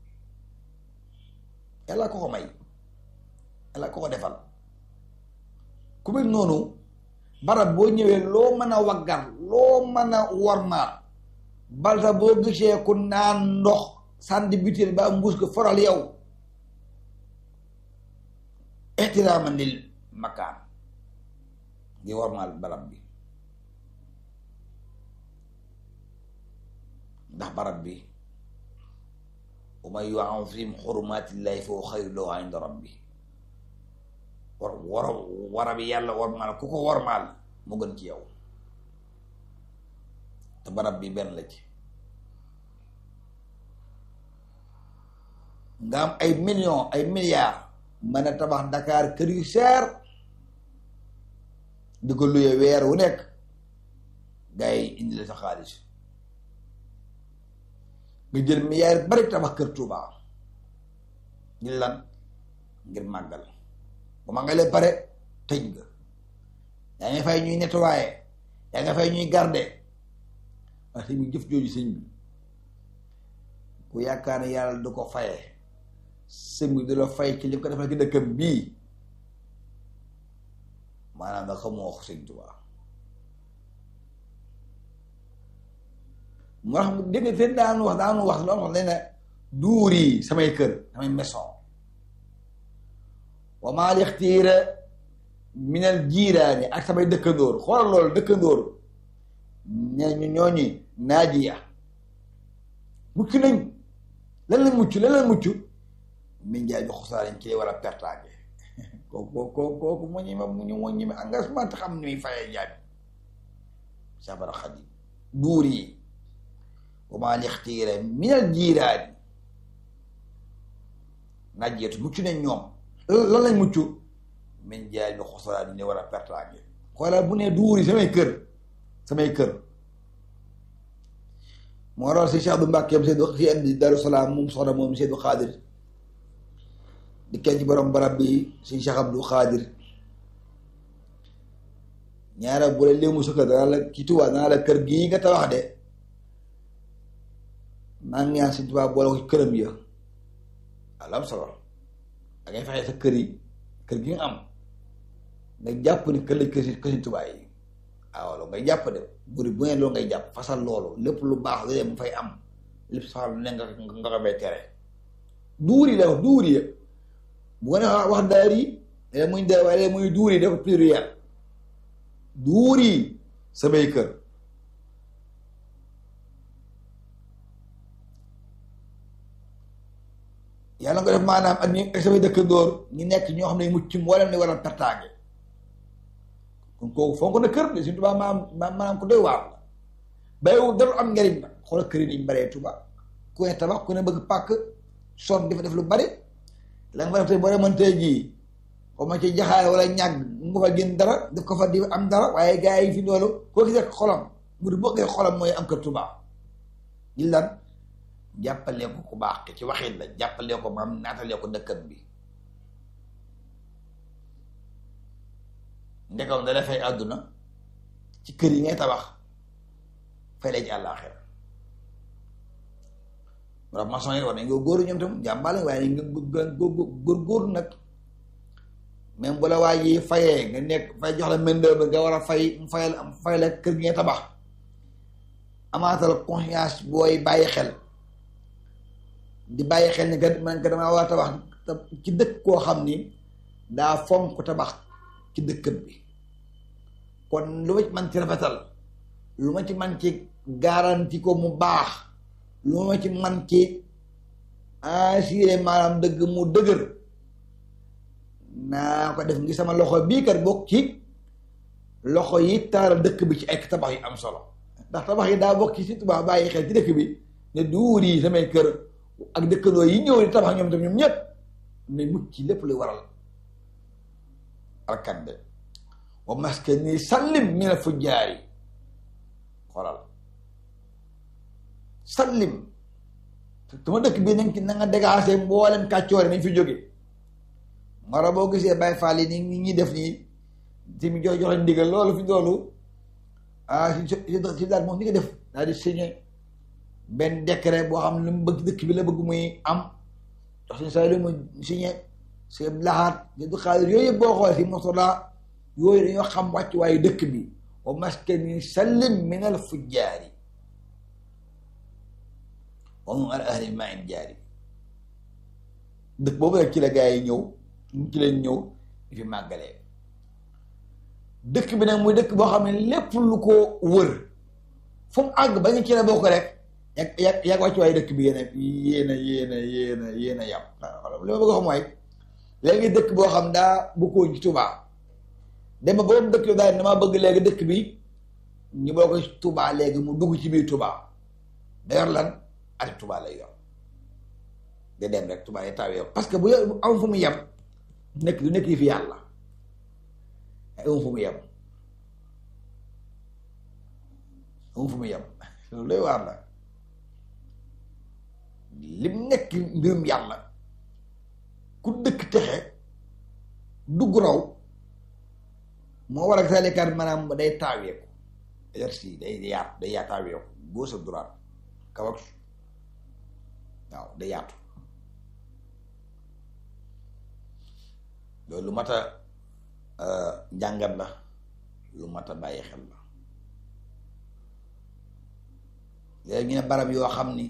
yàlla ko ko may yàlla ko ko defal ku mel noonu barab boo ñëwee loo mën a waggar loo mën a wormaat balta boo gisee ku naan ndox sànni butéel ba mbuus ko faral yow ihtiraaman lil makaan ngi wormaal barab bi ndax barab bi wa man yu'azzim xurumaatillahi fa huwa xayrun lahu inda rabbi war war warab yàlla wormaal ku ko wormaal mu gën ci yow te barab bi benn la ci nga am ay millions ay milliards mën a tabax Dakar kër yu seer di ko luye weer wu nekk gars yi indi la sa xaalis nga jël milliards bari tabax kër Touba ngir lan ngir màggal bu màggalee pare tëj nga yaa nga fay ñuy nettoyer yaa nga fay ñuy garder wax sëñ bi jëf jooju sëñ bi ku yaakaar ne yàlla du ko faye sëñ bi du la fay ci li ko defal ci dëkkam bii maanaam nga xamoo wax sëñ Tuubaa moo tax dégg nga seen daanu wax daanu wax loolu wax ne ne duur yi samay kër samay maison wa maa lixtiira minal jiiraani ak samay dëkkandoor xoolal loolu dëkkandoor ñooñu ñooñu naajiya mucc nañ lan la mucc lan la mucc min jaay bi xusaariñ ci li war a pertaage kooku kooku kooku mu ñi ma mu ñu mu ñi ma engagement te xam ni muy fayee jaabi sabara xadim duur yi wa maa lixtiira minal jiiraani naajiyatu mucc nañ ñoom lan lañ mucc min jaay bi xusaraan ni war a pertaange xoolal bu ne duuri samay kër samay kër moo tax si Cheikh Abdou Mbàkke am Seydou si indi Daru Salaam moom soxna moom Seydou Xaadir di kenn ci borom barab bi si Cheikh Abdou Xaadir ñaara bu la léemu sa kër danaa la ci Tuubaa danaa la kër gii nga tabax de maa ngi ñaan si Tuubaa boole ko ci këram ya alam solo da ngay fexe sa kër yi kër gi nga am nga jàpp ni kër lañ kër si kër si Tuubaa yi waaw loolu ngay jàpp de buri bu ne loolu ngay jàpp fasal loolu lépp lu baax lu dee mu fay am lépp sax lu ne nga nga ko bay tere duur yi la wax duur yi bu ko ne wax daar yi léeg muy daar waaye léeg muy duur yi dafa pluriel duur yi samay kër yàlla nga def maanaam ak ñi ak samay dëkkandoor ñu nekk ñoo xam ne mucc ci mboolem ni waral pertaange kon kooku fonk na kër de suñu tubaab maanaam maanaam ko doy waar la bayiwu dara am njariñ la xoolal kër yi niñ baree tuba ku ne tabax ku ne bëgg pàkk son di fa def lu bari la nga fa def tey boo demoon tey jii xaw ma ci jaxaay wala ñàgg mu fa génn dara def ko fa di am dara waaye gars yi fi loolu koo gisee xolam mu di boo gisee xolam mooy am kër tuba ñi lan jàppalee ko ku baax ci waxin la jàppalee ko maam naatalee ko dëkkam bi ndekam da dafay àdduna ci kër yi ngay tabax fay la ci àllaaxira wala maçon yi war nañ nga góoru ñoom tam jàmbaale waaye nga góor góor nag même bu la waa ji fayee nga nekk fay jox la mëndër ba nga war a fay mu fay la fay la kër gi ngay tabax amaatal conscience booy bàyyi xel di bàyyi xel ni kat man ka damaa war a tabax ci dëkk koo xam ni daa fonk tabax ci dëkkam bi kon lu ma ci man ci rafetal lu ma ci man ci garanti ko mu baax lu ma ci man ci assuré maanaam dëgg mu dëgër naa ko def ngi sama loxo bii kat bokk ci loxo yi taaral dëkk bi ci ay tabax yu am solo ndax tabax yi daa bokk ci si tubaab bàyyi xel ci dëkk bi ne duur yi samay kër ak dëkkandoo yi ñëw di tabax ñoom tam ñoom ñëpp mais mucc ci lépp lu waral alkande wa maskani sallim mina fujjaari xoolal sallim tuma dëkk bi nañ ci na nga dégaase mboolem kàccoore nañ fi jóge mara boo gisee Baay Faal yi ni ñi def nii ti mi jox joxe ndigal loolu fi loolu ah si si daal moom ni nga def daal di signé benn décret boo xam ne lu mu bëgg dëkk bi la bëgg muy am jox suñu saa yi mu signé seen laxaat ñu du xaalis yooyu yëpp boo xoolee si mosola yooyu dañoo xam wàcc waayu dëkk bi wa maskani sallim min al fujjaari wa hum ala ahli ma in jaari dëkk boobu rek ci la gaa yi ñëw ci leen ñëw di fi màggalee dëkk bi nag muy dëkk boo xam ne lépp lu ko wër fu mu àgg ba ñu ci la bokk rek yàgg yàgg yàgg wàcc waayu dëkk bi yéen a yéen a yéen a yéen a yéen a yàpp li ma bëgg a xam mooy léegi dëkk boo xam daa bokkoo ci Touba dem ba boobu dëkk daal damaa bëgg léegi dëkk bi ñu boo ko Touba léegi mu dugg ci biir Touba da yor lan ati Touba lay yor da dem rek Touba yi tawee parce que bu yor am fu mu yem nekk du nekk yi fi yàlla am fu mu yem am fu mu yem loolu lay waar la lim nekk mbirum yàlla ku dëkk texe dugg raw moo war a salikaat maanaam day taaweeku exercice day yaatu day yaa taaweeku gauche ak droite kaw ak waaw day yaatu loolu lu mat a njàngat la lu mat a bàyyi xel la léegi ñu ne barab yoo xam ni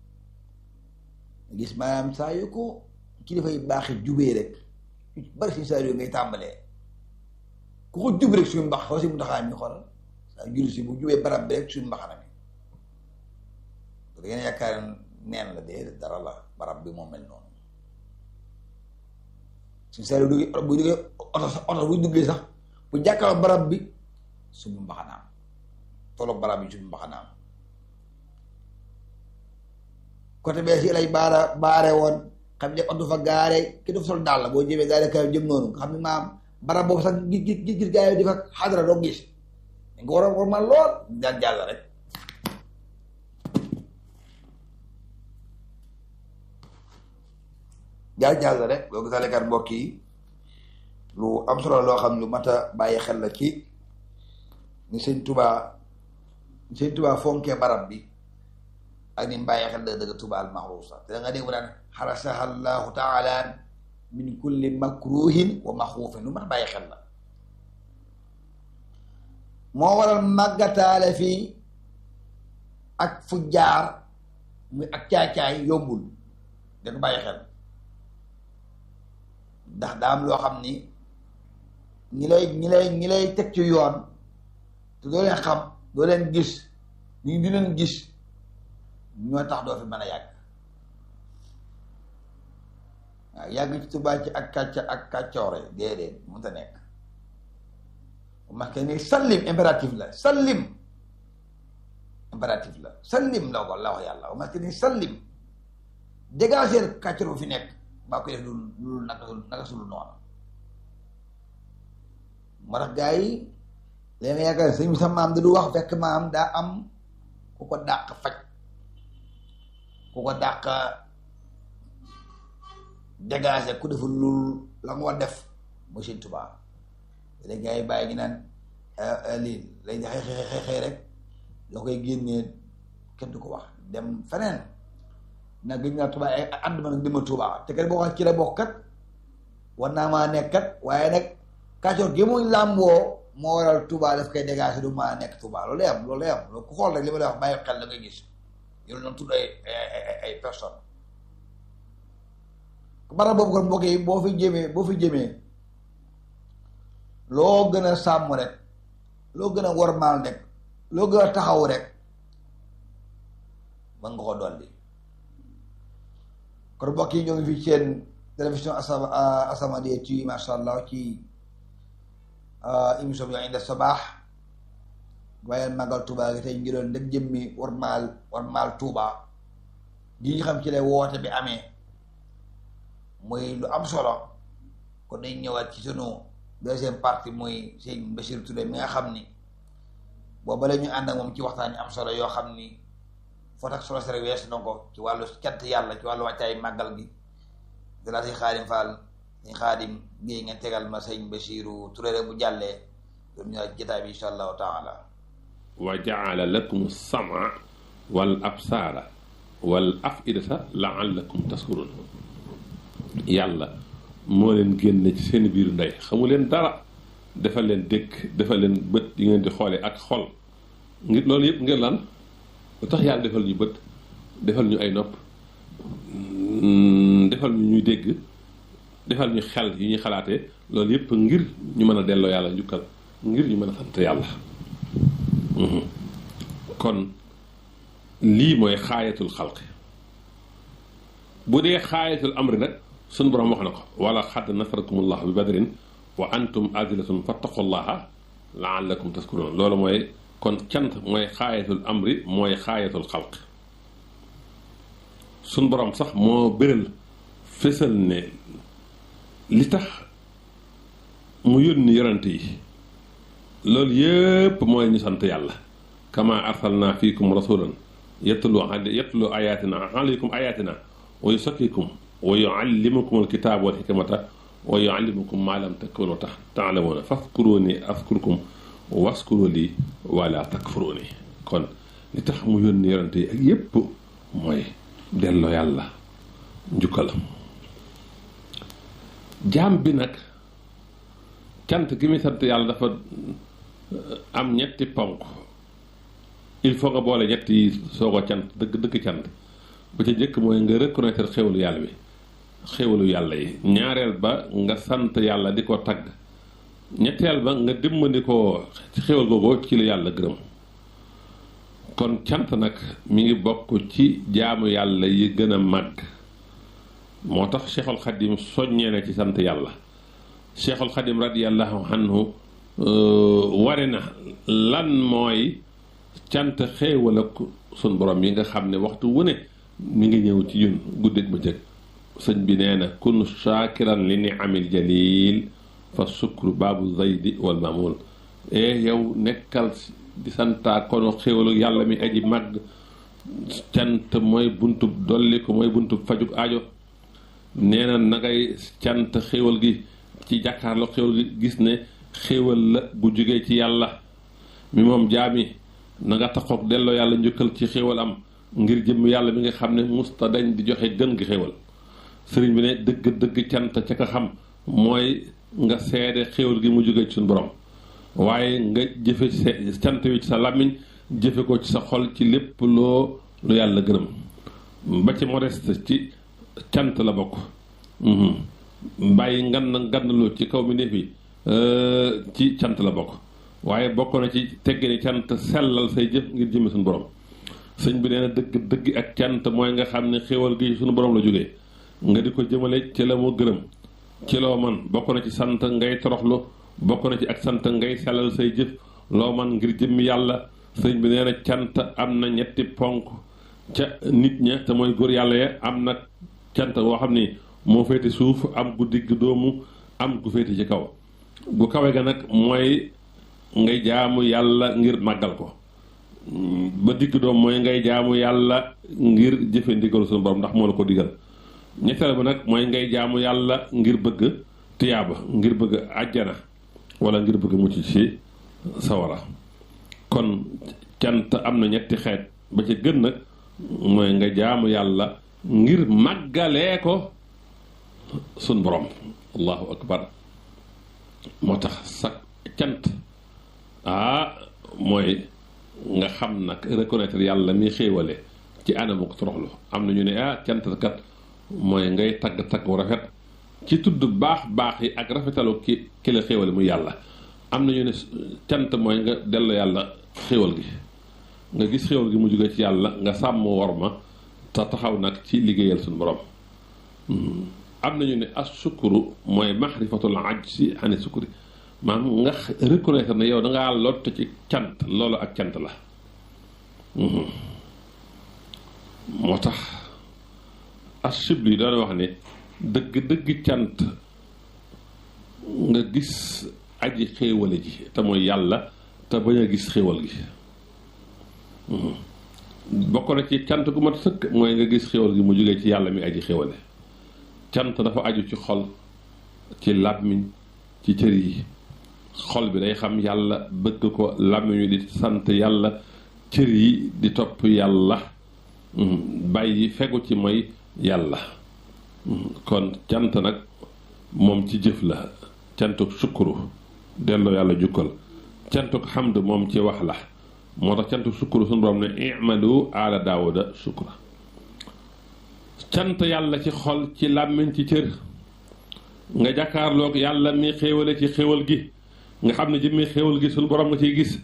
gis maanaam saa yu ko kilifa yi baaxi jubee rek bari si saa yu ngay tàmbalee ku ko jub rek suñu mbax xaw si mu taxaa mi xoolal saa julli si bu jubee barab bi rek suñu mbaxana mi da ngeen yaakaar neen la dee dara la barab bi moo mel noonu suñu saa yu duggee bu duggee oto sax oto bu duggee sax bu jàkkaarloo barab bi suñu mbaxanaam tolloog barab bi suñu mbaxanaam côté bee si lay baara baare woon xam ne oto fa gaare ki dafa sol daal la boo jëmee gaare kaw jëm noonu nga xam ne maam barab boobu sax gis gis gis gaa yi di fa xadara doo gis nga war a war ma lool jàll jàll rek jàll jàll rek boo gisaalee kat mbokk yi lu am solo loo xam lu mat a bàyyi xel la ci ni sëñ tubaa ni sëñ tubaa fonkee barab bi ak ni mu bàyyi xel dëgg dëgg Tuubaa al maxruusa te da nga dégg mu naan xarasaha allahu taala min kulli makruhin wa maxuufin lu mat a bàyyi xel la moo waral màggataale fii ak fu jaar muy ak caay-caay yombul da ko bàyyi xel ndax daa am loo xam ni ñi lay ñi lay ñi lay teg ci yoon te doo leen xam doo leen gis ñu di leen gis ñoo tax doo fi mën a yàgg waaw yàgg ci Tuubaa ci ak kàcca ak kàccoore déedéet mënta nekk marqué ni sallim impératif la sallim impératif la sallim la ko la wax yàlla marqué ni sallim dégager kàccoor bu fi nekk baa koy def lu lu naka naka sulu noonu moo tax gars yi léegi yaakaar sëñ bi sa maam da du wax fekk maam daa am ku ko dàq faj ku ko dàq dégager ku deful lu la nga war def mooy sëñ Tuubaa léegi gars yi bàyyi ñu naan lii lay xëy xëy xëy xëy rek loo koy génnee kenn du ko wax dem feneen nag gëj naa Tuubaa ay ànd ma nag dima Tuubaa te kat boo xam ci la bokk kat war naa maa nekk kat waaye nag kàccoor gi muy làmboo moo waral Tuubaa daf koy dégager du maa nekk Tuubaa loolu lay am loolu lay am loolu ku xool rek li ma lay wax bàyyi xel la ngay gis yow noonu tudd ay ay ay personne barab boobu kon mbokk yi boo fi jëmee boo fi jëmee loo gën a sàmm rek loo gën a wormaal rek loo gën a taxaw rek mën nga ko dolli kon mbokk yi ñoo ngi fi seen télévision asama As-Samadiyya TV masha allah ci émission bi Inda Sabah waaye màggal Tuuba gi tey ngiroon dëgg jëmmi wormaal wormaal Tuuba gi ñu xam ci lay woote bi amee muy lu am solo kon dañ ñëwaat ci sunu deuxième partie muy sëñ Bachir Touré mi nga xam ni booba la ñu ànd ak moom ci waxtaan yi am solo yoo xam ni foot ak solo si rek weesu na ko ci wàllu cant yàlla ci wàllu wàccaay màggal gi dalaa si xaadim Fall si xaadim géey ngeen tegal ma sëñ Bachiru Touré rek bu jàllee loolu ñu jotaay bi insha allahu taala wa jaala lakum sama wal absaara wal afidata laallakum taskurun yàlla moo leen génne ci seen biiru ndey xamu leen dara defal leen dëkk defal leen bët yi ngeen di xoole ak xol ngir loolu yëpp ngir lan lu tax yàlla defal ñu bët defal ñu ay nopp defal ñu ñuy dégg defal ñu xel yi ñuy xalaatee loolu yëpp ngir ñu mën a delloo yàlla njukkal ngir ñu mën a sant yàlla kon lii mooy xaayatul xalqi bu dee xaayatul amri nag suñ borom wax na ko wala xadd nasarakumullah bi badrin wa antum azilatun fattaqullaha laallakum taskurun loolu mooy kon cant mooy xaayatul amri mooy xaayatul xalq suñ borom sax moo bëral fésal ne li tax mu yónni yonante yi loolu yépp mooy ñu sant yàlla kama arsalna fiikum rasulan yatlu yatlu ayatina alaykum ayatina wa yusakkikum wa yuallimukum alkitaab wal hikmata wa yuallimukum ma lam takunu tax taalamuuna faskuruni askurkum waskuru li wala takfuruni kon li tax mu yónni yonante yi ak yépp mooy delloo yàlla njukkalam jaam bi nag cant gi muy sant yàlla dafa am ñetti ponk il faut nga boole ñetti yi soo ko cant dëgg dëgg cant ba ca njëkk mooy nga reconnaître xéwalu yàlla bi xéwalu yàlla yi ñaareel ba nga sant yàlla di ko tagg ñetteel ba nga dimbali ko ci xéwal googu ci lu yàlla gërëm kon cant nag mi ngi bokk ci jaamu yàlla yi gën a màgg moo tax Cheikhul Xadim soññee na ci sant yàlla Cheikhul Xadim radiyallahu anhu ware na lan mooy cant xéewal ak sun borom yi nga xam ne waxtu wu ne mi ngi ñëw ci ñun guddeeg bëccëg sëñ bi nee na kun shaakiran li ni amil jalil fa sukru baabu zaydi wal mamul e yow nekkal di santaa kono xéewalu yàlla mi aji màgg cant mooy buntub dolli ko mooy buntub fajug aajo nee na na ngay cant xéewal gi ci jàkkaarloo xéewal gi gis ne xéewal la bu jógee ci yàlla mi moom jaami na nga taxoog delloo yàlla njukkal ci xéewal am ngir jëm yàlla mi nga xam ne musta dañ di joxe gën gi xéewal sëriñ bi ne dëgg dëgg cant ca ka xam mooy nga seede xéewal gi mu jógee ci suñu borom waaye nga jëfe ci cant wi ci sa làmmiñ jëfe ko ci sa xol ci lépp loo lu yàlla gërëm ba ci modeste ci cant la bokk bàyyi ngan ngannlu ci kaw mi néef yi ci cant la bokk waaye bokk na ci tegge ni cant sellal say jëf ngir jëme suñu borom sëñ bi nee na dëgg dëgg ak cant mooy nga xam ne xéewal gi suñu borom la jógee nga di ko jëmale ci la mu gërëm ci loo man bokk na ci sant ngay toroxlu bokk na ci ak sant ngay sellal say jëf loo man ngir jëmmi yàlla sëñ bi nee na cant am na ñetti ponk ca nit ña te mooy góor yàlla ya am na cant boo xam ni moo féete suuf am gu digg doomu am gu féete ci kaw gu kawe ga nag mooy ngay jaamu yàlla ngir màggal ko ba digg doom mooy ngay jaamu yàlla ngir jëfe ndigalu suñu borom ndax moo la ko digal ñetteel ba nag mooy ngay jaamu yàlla ngir bëgg tiyaaba ngir bëgg àjjana wala ngir bëgg mucc ci sawara kon cant am na ñetti xeet ba ci gën nag mooy nga jaamu yàlla ngir màggalee ko suñ borom allahu akbar moo tax sa cant ah mooy nga xam nag reconnaître yàlla mi xéewale ci anamu ko toroxlu am na ñu ne ah cant kat mooy ngay tagg tagg wu rafet ci tudd baax baax yi ak rafetalu ki ki la xéewale mu yàlla am na ñu ne cant mooy nga dellu yàlla xéewal gi nga gis xéewal gi mu jóge ci yàlla nga sàmm war ma te taxaw nag ci liggéeyal suñu borom am nañu ne as sukuru mooy maxrifatul ajsi ani sukuri maanaam nga reconnaître ne yow dangaa lott ci cant loolu ak cant la moo tax as sibli yi doon wax ne dëgg dëgg cant nga gis aji xéewale ji te mooy yàlla te bañ a gis xéewal gi bokk na ci cant gu mat sëkk mooy nga gis xéewal gi mu jógee ci yàlla mi aji xéewale cant dafa aju ci xol ci làmmiñ ci cër yi xol bi day xam yàlla bëgg ko làmmiñ wi di sant yàlla cër yi di topp yàlla bàyyi fegu ci mooy yàlla kon cant nag moom ci jëf la cantuk sukkuru delloo yàlla jukkal cantuk xamd moom ci wax la moo tax cantuk sukkuru suñu borom ne i'malu ala daawuda shukra cant yàlla ci xol ci làmmiñ ci cër nga jàkkaarloog yàlla mi xéewale ci xéewal gi nga xam ne jëmmi xéewal gi suñu borom nga ciy gis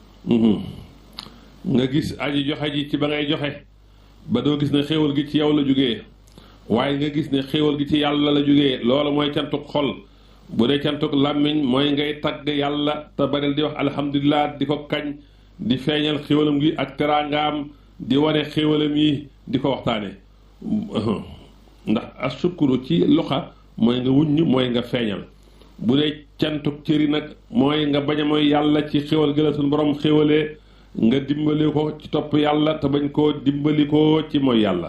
nga gis aji joxe ji ci ba ngay joxe ba doo gis ne xéewal gi ci yow la jógee waaye nga gis ne xéewal gi ci yàlla la jógee loolu mooy cantuk xol bu dee cantuk làmmiñ mooy ngay tagg yàlla te baril di wax alhamdulilah di ko kañ di feeñal xéewalam gi ak teraangaam di wane xéewalam yi di ko waxtaane ndax asukuru ci loxa mooy nga wuññ mooy nga feeñal bu dee cantuk cëri nag mooy nga bañ a mooy yàlla ci xéwal gëla suñu borom xéwalee nga dimbali ko ci topp yàlla te bañ koo dimbali ko ci mooy yàlla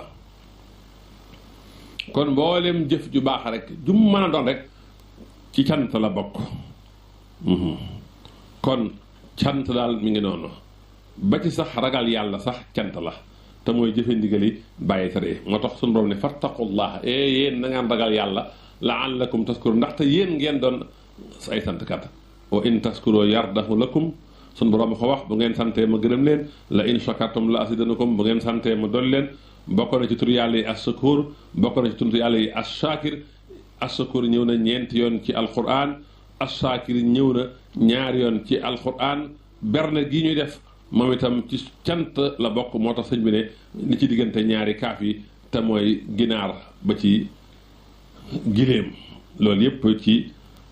kon mboolem jëf ju baax rek jum mën a doon rek ci cant la bokk kon cant daal mi ngi noonu ba ci sax ragal yàlla sax cant la te mooy jëfe ndigali bàyyi tere moo tax suñu borom ne fattaqullah e yéen na ngeen ragal yàlla laallakum taskuru ndaxte yéen ngeen doon ay santkat wa in taskuro yardahu lakum suñu borom ko wax bu ngeen santee ma gërëm leen la in shakartum la asidanakum bu ngeen santee ma dool leen bokk na ci tur yàlla yi assakur bokk na ci tur yàlla yi assakir assakur ñëw na ñeenti yoon ci alquran assakir ñëw na ñaari yoon ci alquran berne gi ñuy def moom itam ci cant la bokk moo tax sëñ bi ne li ci diggante ñaari kaaf yi te mooy ginaar ba ci giléem loolu yépp ci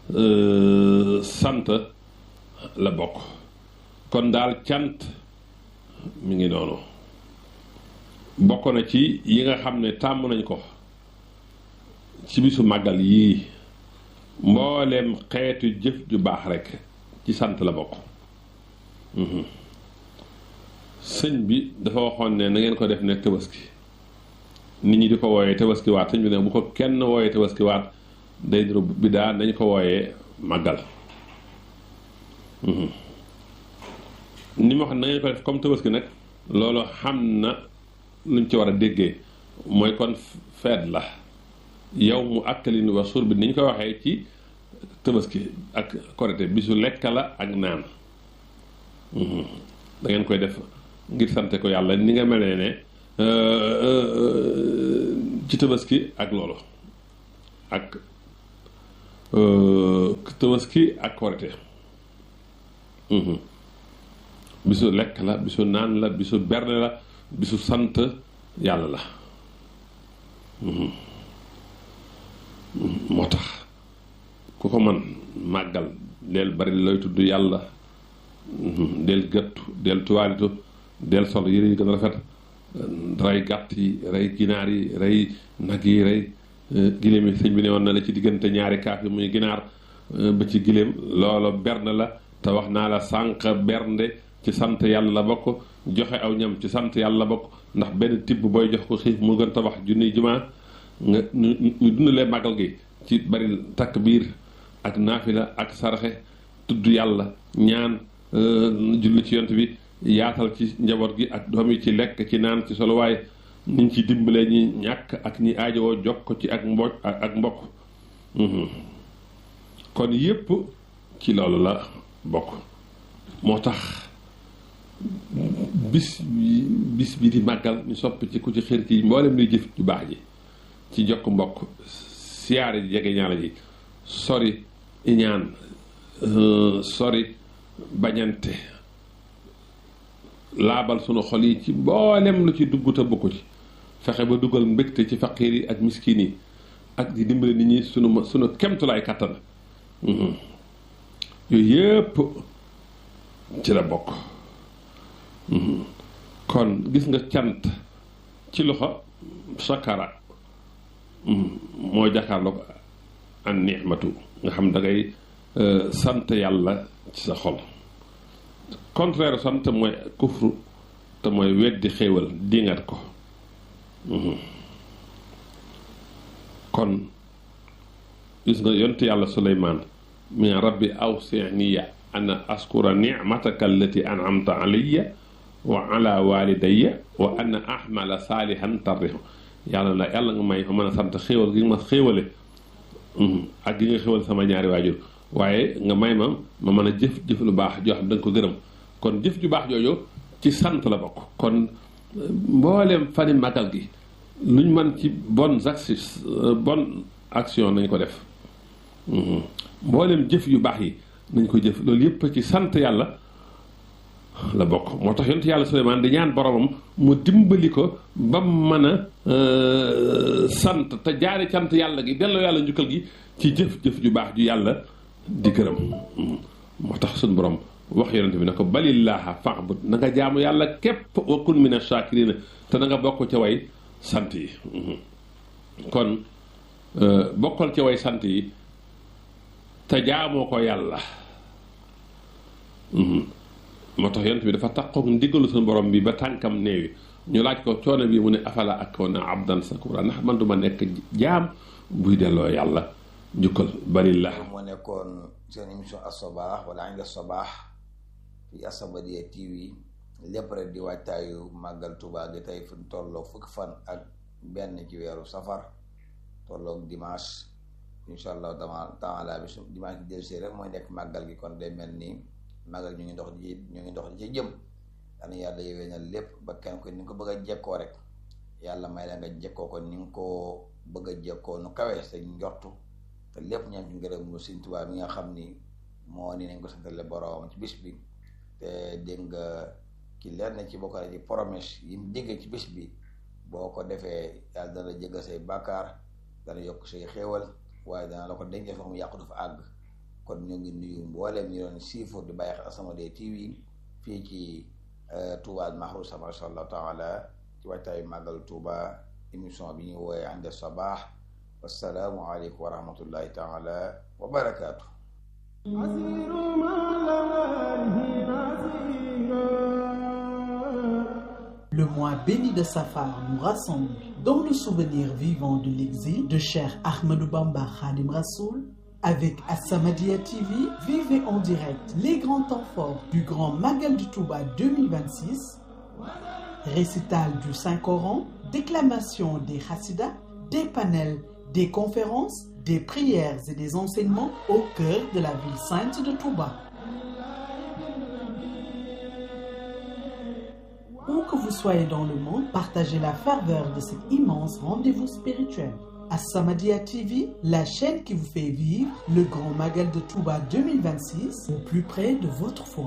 sant la bokk kon daal cant mi ngi noonu bokk na ci yi nga xam ne tàmm nañ ko ci bisu màggal yii mbooleem xeetu jëf ju baax rekk ci sant la bokk sëñ bi dafa waxoon ne na ngeen ko def ne tabaski nit ñi di ko wooyee tabaski waat sëñ bi ne bu ko kenn wooyee tabaski waat day niru bi daa nañ ko wooyee màggal ni ma xam na ngeen ko def comme tabaski nag loolu xam na luñ ci war a déggee mooy kon feet la yow mu akkalin wa suur bi ni ñu koy waxee ci tabaski ak korite bisu lekk la ak naan da ngeen koy def ngir sante ko yàlla ni nga mel ne ci tabaski ak loolu ak tabaski ak korite bisu lekk la bisu naan la bisu berne la bisu sant yàlla la moo tax ku ko man màggal del bari looy tudd yàlla del gëttu del tuwaalitu del sol yére yi gën a rafet rey gàtt yi rey ginaar yi rey nag yi rey giléem yi sëñ bi ne woon na la ci diggante ñaari kaaf yi muy ginaar ba ci giléem loolu bernde la te wax naa la sànq bernde ci sant yàlla la bokk joxe aw ñam ci sant yàlla la bokk ndax benn tibb booy jox ko xiif mu gën tabax junniy jumaa nga ñu ñu dundalee màggal gi ci bari takk biir ak naafila ak saraxe tudd yàlla ñaan julli ci yont bi yaatal ci njaboot gi ak doom yi ci lekk ci naan ci solo waaye niñ ci dimbalee ñi ñàkk ak ñi aajowoo jokk ko ci ak mbooj ak mbokk kon yépp ci loolu la bokk moo tax bis bi bis bi di màggal ñu soppi ci ku ci xër ci mboolem luy jëf ju baax ji ci jokk mbokk siyaare ji jege ñaala ji sori iñaan sori bañante laabal sunu xol yi ci mboolem lu ci dugg te bokku ci fexe ba dugal mbégte ci faqiir yi ak miskin yi ak di dimbale nit ñi sunu sunu kemtulaay kàttan yooyu yëpp ci la bokk kon gis nga cant ci loxo sakara moo jàkkaarloo ko an nixmatu nga xam da ngay sant yàlla ci sa xol contraire sant mooy kufru te mooy weddi xéewal dingat ko kon gis nga yont yàlla suleymaan mi rabbi awsiniya ana askura nicmataka allati anamta alayya wa ala walidayya wa ana ahmala saalihan tarrihu yàlla la yàlla nga may ma mën a sant xéewal gi ma xéewale ak gi nga xéewal sama ñaari waajur waaye nga may ma ma mën a jëf jëf lu baax joo xam da nga ko gërëm kon jëf ju baax jooju ci sant la bokk kon mbooleem fani magal gi luñ mën ci bonnes actions bonne action nañ ko def mbooleem jëf yu baax yi nañ ko jëf loolu yëpp ci sant yàlla la bokk moo tax yonent yàlla Suleymaan di ñaan boromam mu dimbali ko ba mën a sant te jaare sant yàlla gi delloo yàlla njukkal gi ci jëf-jëf ju baax ju yàlla di gërëm moo tax suñu borom wax yonent bi ne ko balillaaha fa'bud na nga jaamu yàlla képp wa kun mina shaakiriina te na nga bokk ca way sant yi kon bokkal ca way sant yi te jaamoo ko yàlla moo tax yonent bi dafa takkook ndigalu suñu borom bi ba tànkam néewi ñu laaj ko coono bi mu ne afala akoona abdan sakura ndax man duma nekk jaam buy delloo yàlla njukkal balillah moo nekkoon seen émission asobaax wala anga sobaax fi As-Samadiyya TV lépp rek di waajtaayu màggal Tuubaa gi tey fu tolloog fukki fan ak benn ci weeru safar tolloog dimanche incha allah taala bi su dimanche bi dellusee rek mooy nekk màggal gi kon day mel ni màggal ñu ngi dox di ñu ngi dox di ci jëm dana yàlla yowee na lépp ba kenn ko ni nga ko bëgg a jekkoo rek yàlla may la nga jekkoo ko ni nga ko bëgg a jekkoo nu kawee sa njortu te lépp ñaan ci ngërëm mu Sëñ Tuubaa mi nga xam ni moo ni nañ ko santale boroom ci bis bi te dégg nga ki lenn ci bokk na ci promesse yi mu digg ci bis bi boo ko defee yàlla dana la jéggal say bàkkaar dana yokk say xéewal waaye dana la ko dencee fa mu yàqu dafa àgg kon ñu ngi nuyu mbooleem ñu doon siifur di bàyyi xel As-Samadiyya TV fii ci Touba Mahrousa masha Allah taala ci waajtaayu màggal Touba émission bi ñu wooyee Inde Sabaax wassalaamu aleykum wa rahmatullahi taala wa barakaatu Le mois béni de Safar nous rassemble dans le souvenir vivant de l'exil de Cheikh Ahmadou Bamba Khadim Rassoul avec As-Samadiyya TV, vivez en direct les grands temps forts du Grand Magal du Touba 2026, récital du Saint-Coran, déclamation des Hassidas, des panels, des conférences, des prières et des enseignements au cœur de la ville sainte de Touba. Où que vous soyez dans le monde, partagez la ferveur de cet immense rendez-vous spirituel. As-Samadiyya TV, la chaîne qui vous fait vivre le grand magal de Touba 2026 au plus près de votre foi.